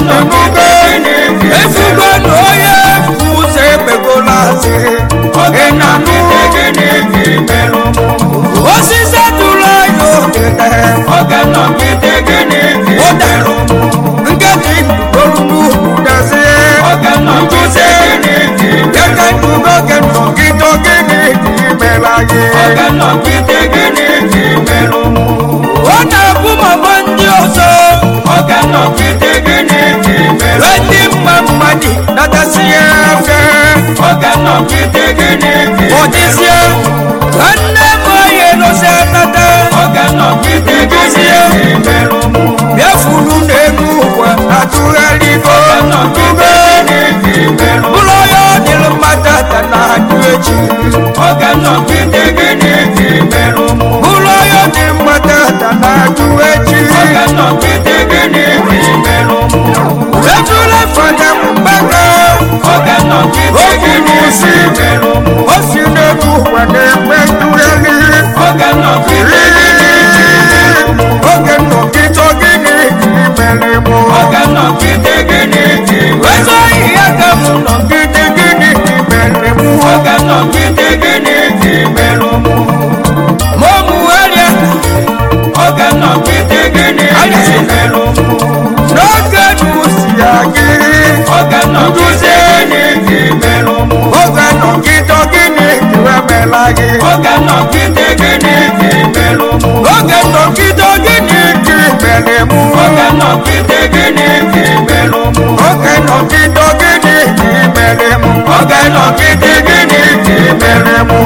ịnụgo efugo na onye ụzọ ekpegola asị ị na-anụ osisi tụrụ anya odede ụdarụ nkịtị olu n'ugwu dazi nkụzi keke ndugo ke nọgide gịnị imela gị ọ na-ekwu mama ndị ọzọ ndị mma mmadụ natasị ya afe ọdịzie ka nne m onye nọsi atata bịafuru n'elu ụwa atụgharịgo ube ụlọ ya ọ dịrị mmadụ ata na adị echi ụlọ ya dị mmadụ ata na adị echi ejula fada mgbaka oge n'isi o si n'elu ụwa na-ekpe ntụgharị oge nnọkịta gịnị mere mụ ezi ohi ya ka m nọgide gịnị mere mụ ma ọ mụgharịa n'oge n'usi ya gị nduzi oge nọgide gịnị emela gị oge nọgide gịnị mere mụ oge nọgide gịnị mere mụ oge nọgide gịnị mere mụ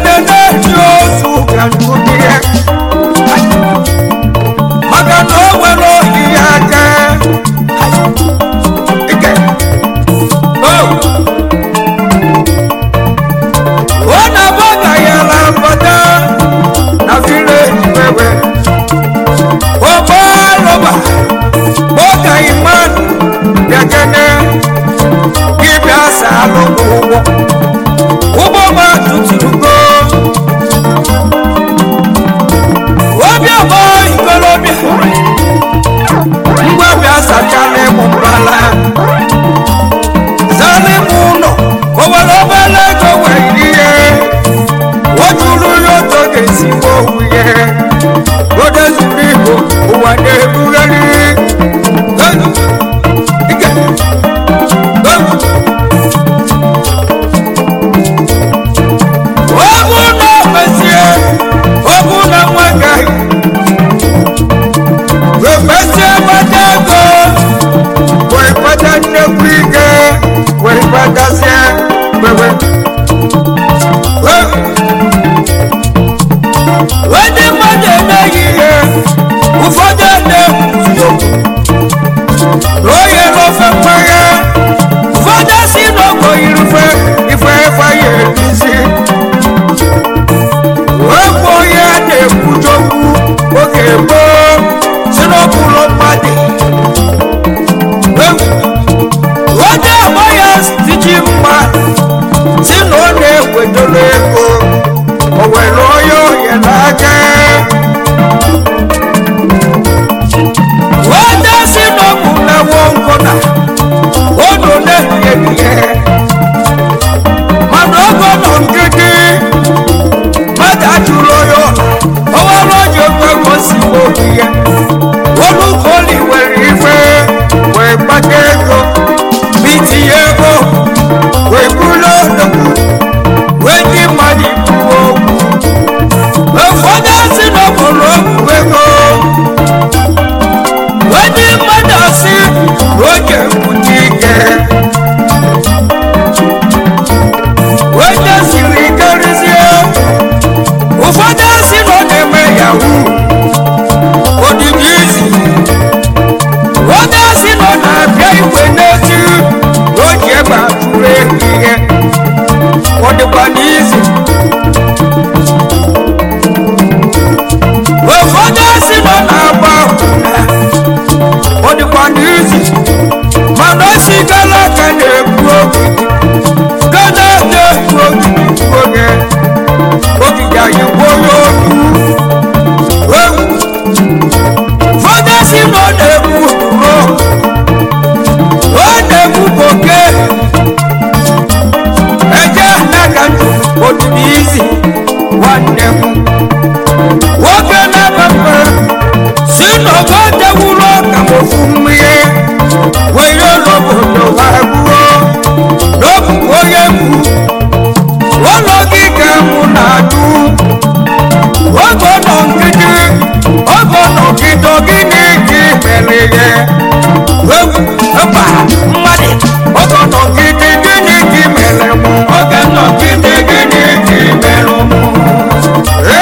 ede na-eji ozu ka nkụdi ya maka na o nwere oyi ya aka ike o ọ na-abụ ka ya la mbata na vileji wewe ọgbọlọba kpọka iman bịakene dibịa salụ ụgbọ ụgbọ gba tuturugo obiọgbọ ikolobịa mgbabịa sachala ịmụ mbala zala ịmụ ụlọ o nwere obere ego were ihe o juru ya otu ga-esi gbuo onwe ya oge zuru igbo ụwa na-ebugharị Hey! Ike! Hey! ọ bụ na mezie ọ bụ na nwegaghị wepesie gbata ego wee kpata nnekwu ike wee kpatazie wewe ndị mmadụ emeghị ihe ụfọdụ na-ekwuzi okwu onye n'ofe mmanya ụfọdụ si n'ogo irufe ife ife ya erizi okwu onye a na-ekwujokwu oge gboo si n'okpuru mmadụ onye agba ya tiji mma si na ọ na-ewetara ego o were onye ohe n'aka onye si n'ọgwụ na-ewo nkụna unu na-ehihie mana ogo nọ nkịtị mmadụ ajụrụ onye ọha ọwara oji okwe gosi obi ya olukoli were ife wee gbata ego bitinye ego wee bulu odogwu wee ndị mmadụ ikwuo okwu ụfọdụ si n'obodo okwu ego wee ndị mmadụ si oge mkpuchi ike wee ndị siri ikerizie ụfọdụ si na ọ na-eme yahoo odidi izi onye si na ọ na-abịa igwe n'echi na o ji egbe atụrụ ehi ihe ọ dịkwa n'izu ụfọdụ si na ọ na-agba akwụna ọ dịkwa n'izu mana o si gara aka na-ekwu ogidi gana na-ekwu ogidi oge ogige anyị gwuo ya otu ụfọdụ si na ọ na-egbu uro ọ na-egbu oke eje n'aka ndụ odidi izi nwanne m nwoke na-emepe si na ogo dewuru ọka m ofu mmiri were n'obodo ha gbuo n'obu onye gbu ụlọ gị ka mụ na-adụ ogo nọ nkịtị ogo nọ nkịtị gịnị ka ị mere ya egwu mba mmadụ ogo nọ nkịtị gịnị ka ị mere mụ oge nọ nkịtị gịnị ka ị mere mụ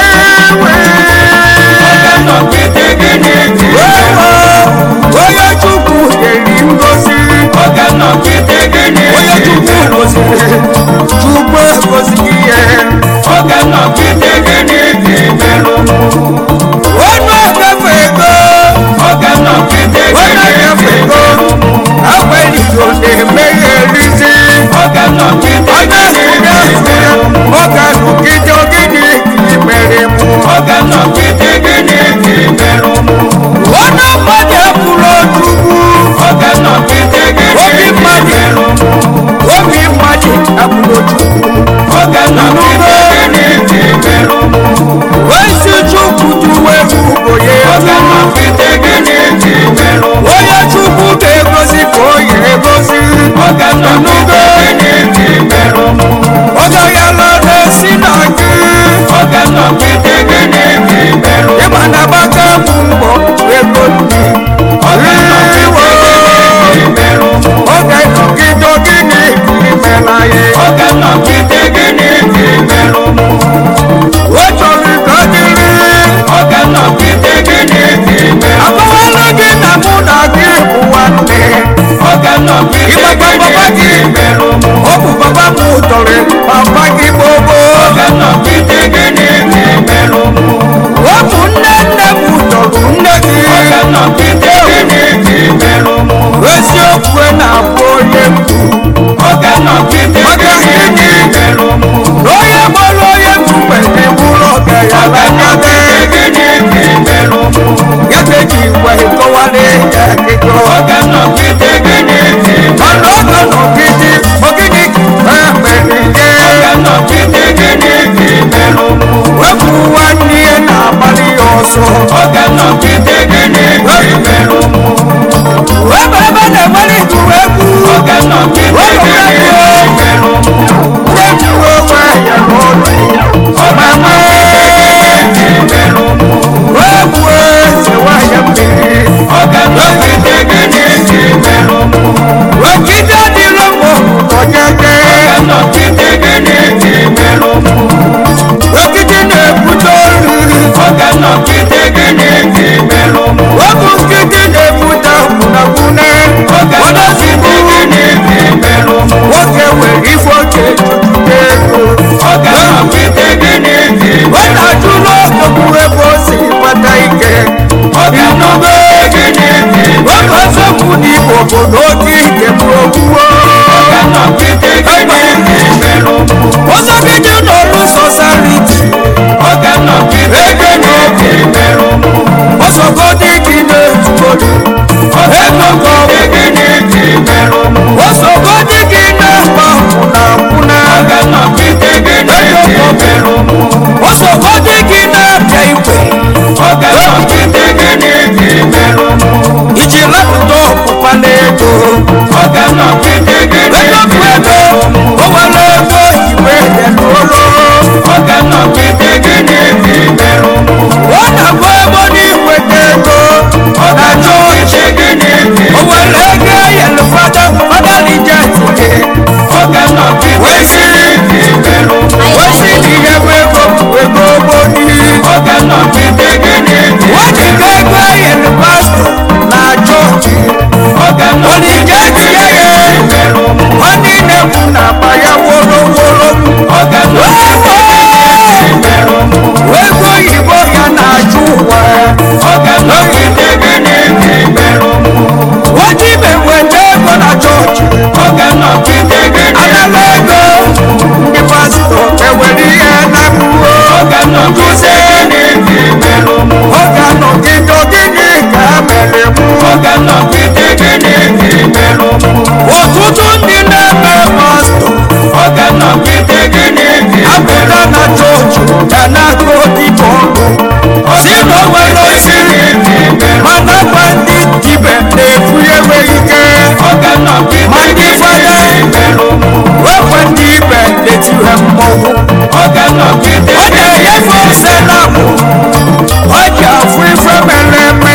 ya na-akụ dịbọ si na o nwere osiri mana gwa ndị dibe na-efu enweghị ike ma ndị fada wekwe ndị ibe na-etire mmọnwụ ọ na-enyefe ose na mụ ọ ji afụ ife mere eme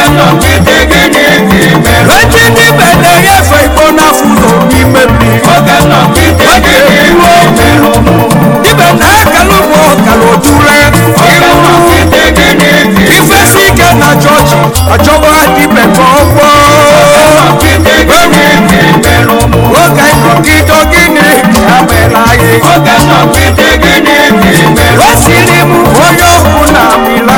eji ndị ibe na-enyefe igbo n'afọ ụzọ n'ime mmiri ọ ga-eruo ibe na-akala ụgbọ ọkara odure ifesi ike na chọọchị achọwa dibe ka ọ gwọọ oge nọgide gịnị ya mere anyị o siri m onye ọkụ na mmiri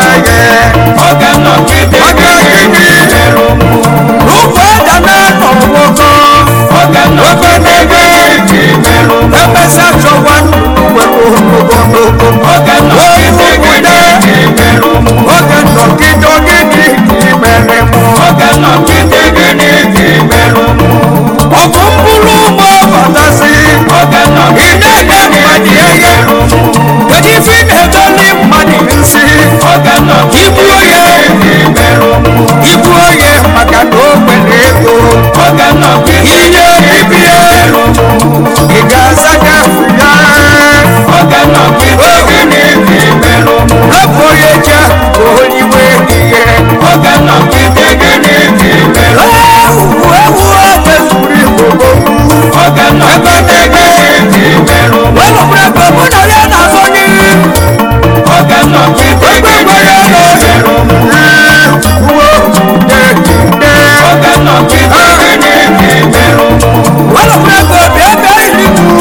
anyị ụkwụ aja na-anọ nwoke obenebe emesịa chọwa were ogologo oge nọgide gịnị mere m ọ bụ mkpụrụ ụgbọ batasi ị na-enye mmadụ ihe kedu ife ị na-edoli mmadụ nsị igbuo ya igbuo ya maka na o nwere ego ihe bibie ị ga-aza ya ya rapụ onye ji ahụ ka oliwe ihe ewu ewu ebezuru igbo ebe na-eme welụbụrụ ebe mụ na ya na-azọ n'ihu ebe nwere ego uwe welụbụrụ ebe obi ebe iribu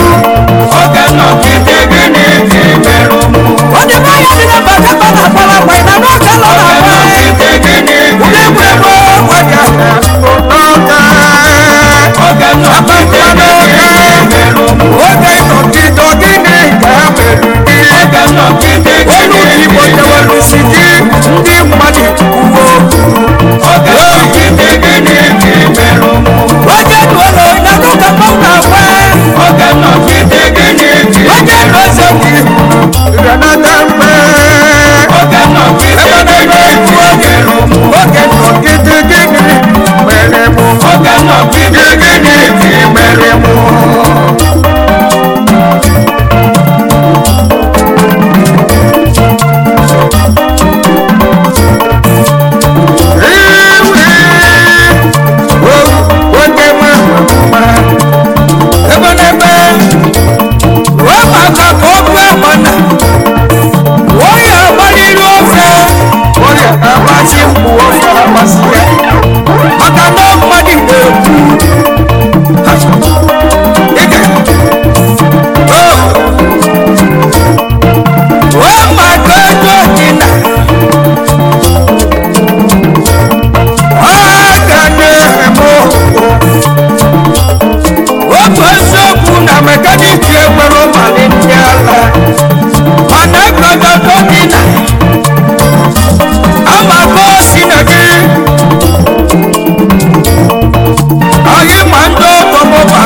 onye be ya dị na mba kapa na akpara agba na n'oge nọ na agba ụdị egwuregwu ọgwaja n'oge akpakpa n'oge oge nọgide gịnị ka ha mere gị olu igbo jewelusi gị ndị mmadụ uwe oge duolo na n'ụka mmanwụ na-agba oge n'oze gị renata mgbe ebe na-eme iwu oge oge nọgide gịnị mere mụ gịnị mere mụ oge ma ebe na-eme ruo maka ka ọ bụ agbana onye agbalịrị ofe onye agbasi mgbu ofe agbasi ya maka na mmadụ na-ekwu ike ruo maka ego dị na ọ ga na-eme okwu otu eziokwu na mekaniki enwere ụmali ndị ala mana egogogo dị na amaka osi na gị anyị ma ndị ọkọmụba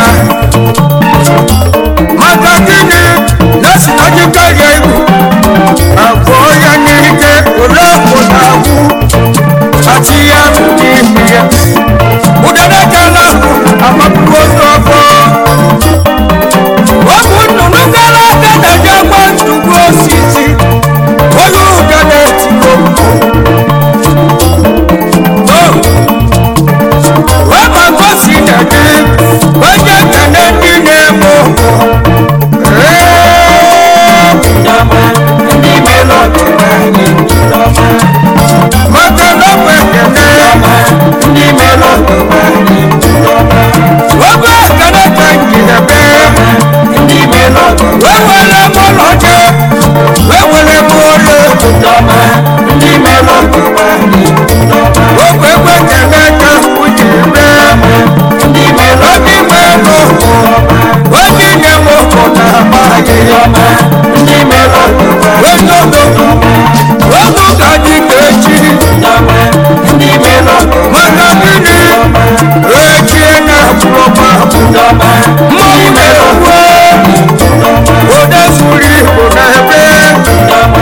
maka gịnị na-esi na gị karịa igwu abụọ ya n'ike ole ụda agwụ ati ya n'ime ya ụdara ka na-abụ amapụrụ ozu ọfọ ụmụ nnụnụ gara aga daji agba nnukwu osisi onye ụga na-etiko wee ma gosi na gị onye kene ndị na-eme ụkwụ maka na ọ bụ ekene obe ekene ka njidebe wee were m ọlọje wee were m olu ogwe egwe ekene ka ujiri mee obi melu onye nye m ụkwụ na agba ahịhịa wedodo ogu ka dị ka echi maka gịnị echie na agbụrụgba mmanwụ na-ewe ode zuru igbo na ebe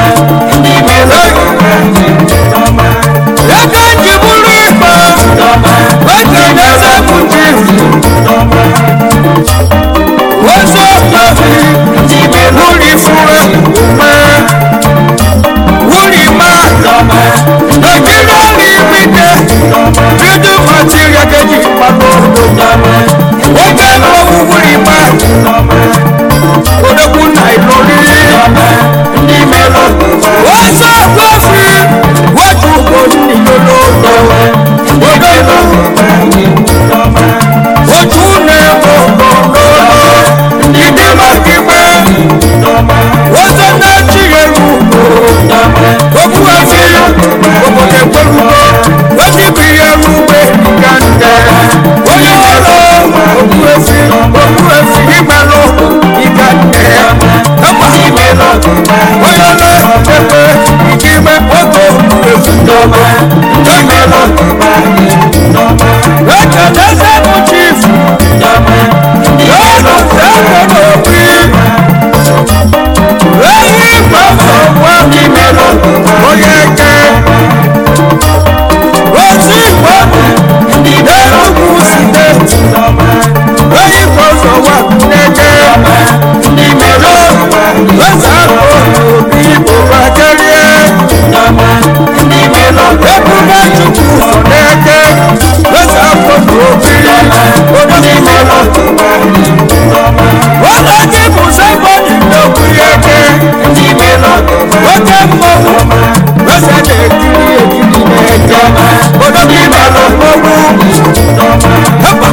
oke mmọnwụ eze na-ekiri ekiri na-eje odogwu bara mmọnwụ hapa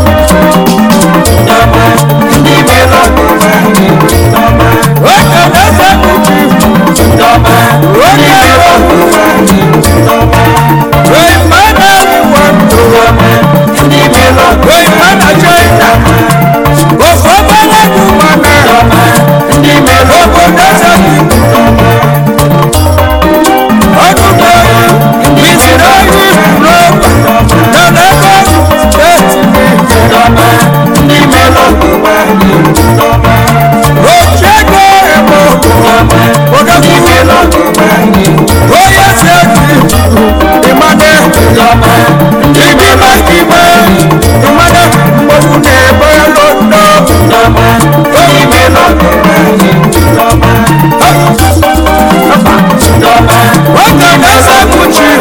oke na-eze uchi onye wee mana iwe ndụ wee mana china ofe obere gị mana obodo eze ọdụgbọ iziri oyi roba na Lagos steeti ochiego ebo odogwu onye steeti ịmane ibi maka ime ịmane mgbogbu na-ebe londo nwoke na-eze kpuchi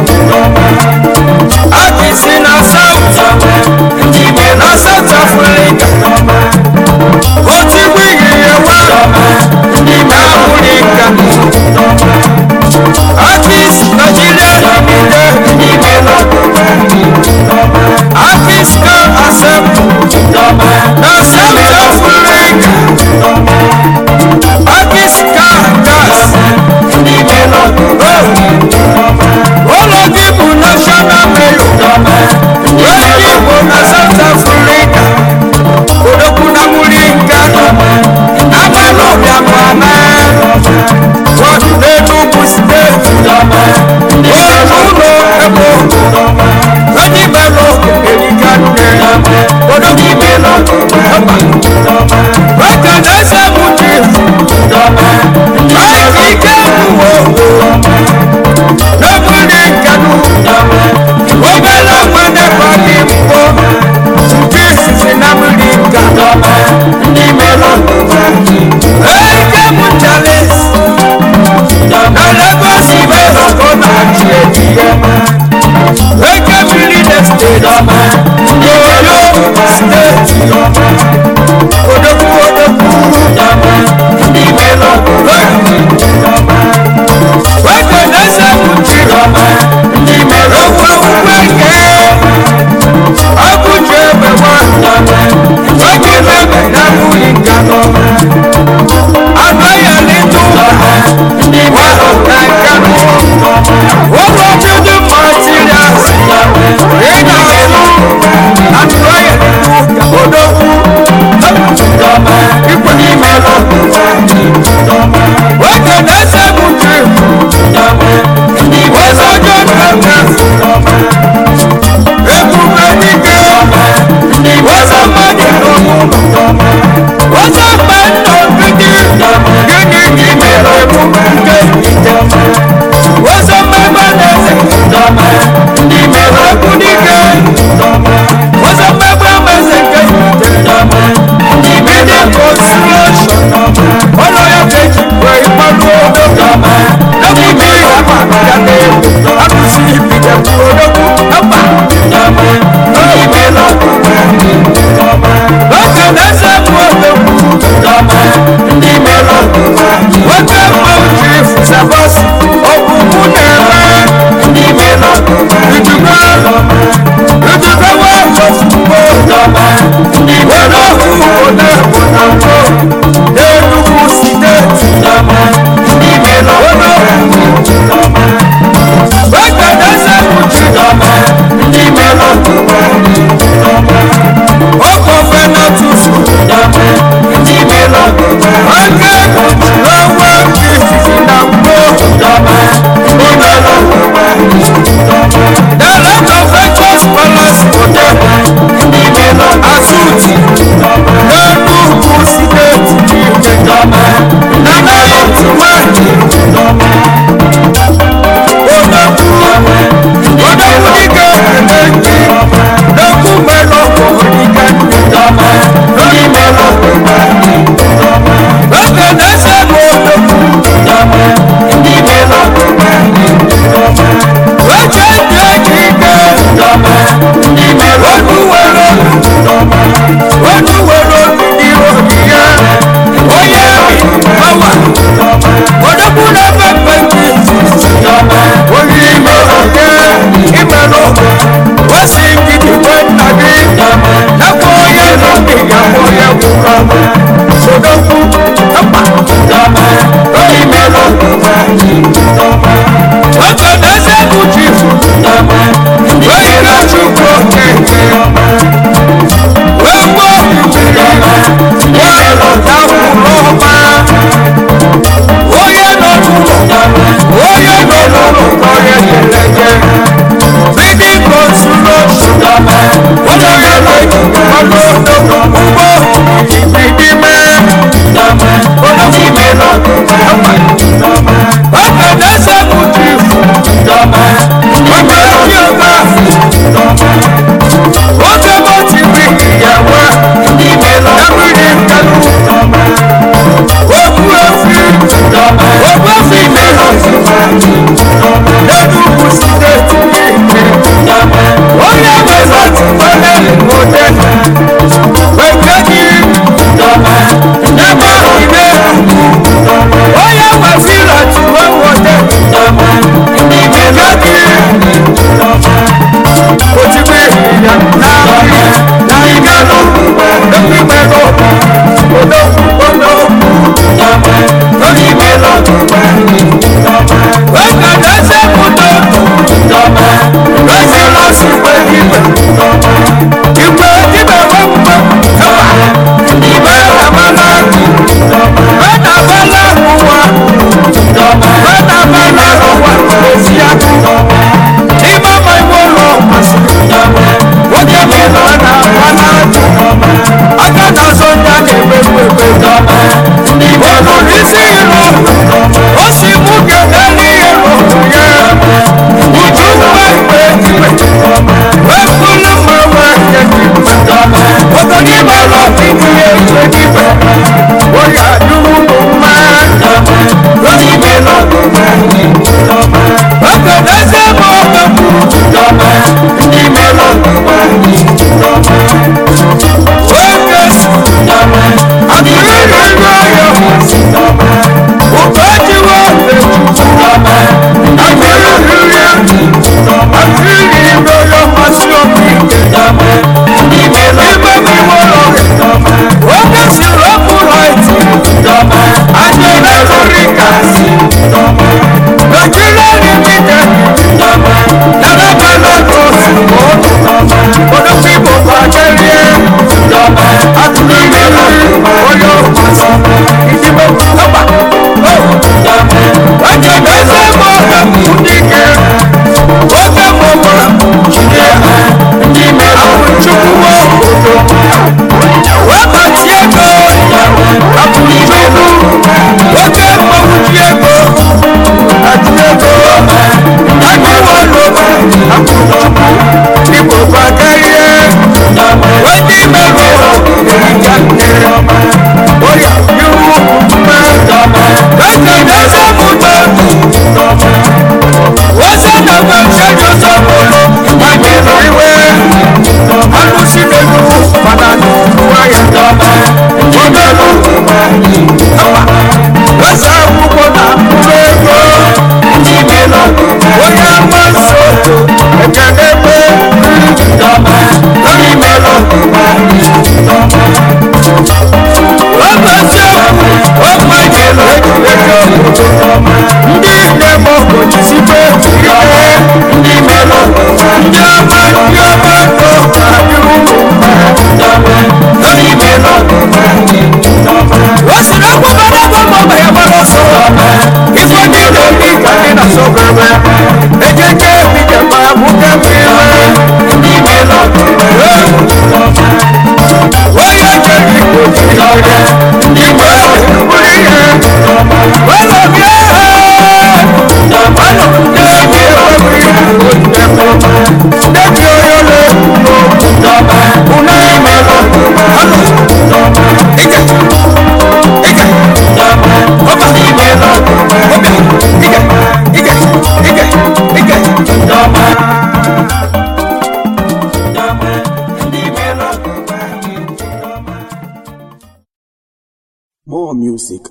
akịsi na saut na saut afrịka otigbu ihihie wa na afrịka akis nigeria limited akis car assembly na south africa akis car gas ụlọ gị bụ national mayor onye igbo na south africa odogwu na muringa amalọbịa bụ ama wọdụ n'enugwu steeti otu ụlọ ebo onye imelụ eriga nne odogwu imelụ nwoke na-ese mụchi maịka ike mụwo n'obuli nkanu obere nwanne kwa gị mbụ nke izizi na mmiri nka eke m chales na Lagos Ibeto ka ọ na-achị ejiye eke mmiri na steeti n'oyo steeti odogwu odogwu nwoke na-ese mụchi okwu akwụkwọ eke ọkụchi egbe nwa nwoke na-eme na mmiri nka nọ anaghị alịtụ walụ na nkanụ ụlọ building materials ị na-alụ anaghị alịtụ odogwu ikwe nwoke na-ese mụchi ọzọjọ na-eme ebube dike ọzọ mmadụ n'ọmụmụ ọzọ mgbe ndụ gịnị gịnị gị mere ebube nke ọzọ mmemme na-eze okwu dike ọzọ mmemme meze nke gịnị consolation ọnụ ya ka eji wee mmanụ odogwu n'ebuji ọma ya na-ebu akụzi ibido odogwu mba nwoke na-eze bụ odogwu nwoke mmanwụ chief sabọs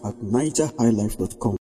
at nigerhighlife.com.